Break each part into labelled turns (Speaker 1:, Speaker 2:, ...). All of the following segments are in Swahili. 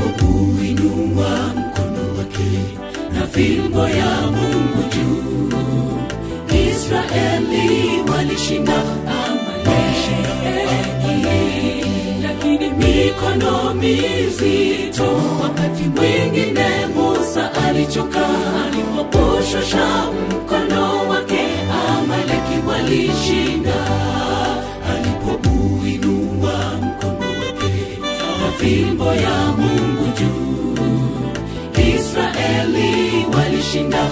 Speaker 1: alipouinua mkono wake na fimbo ya Mungu juu, Israeli walishinda Amaleki, lakini mikono mizito. Wakati mwingine Musa alichoka alipoposhosha mkono wake, Amaleki walishinda alipouinua mkono wake na fimbo ya Mungu juu, Israeli walishinda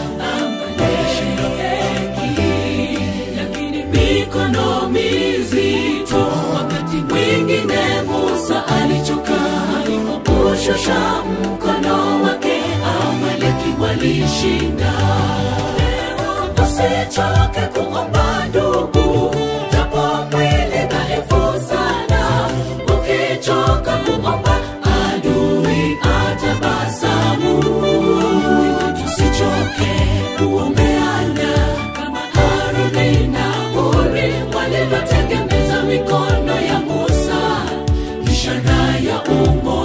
Speaker 1: Amaleki, lakini mikono mizito. Wakati mwingine Musa alichoka alipoposhosha mkono wake, Amaleki walishinda. Leo usichoke kuomba ndugu, japo mwili dhaifu sana. Ukichoka kuomba, adui atabasamu. Tusichoke kuombeana kama Haruni na Huri walivyotegemeza mikono ya Musa, ishara ya umo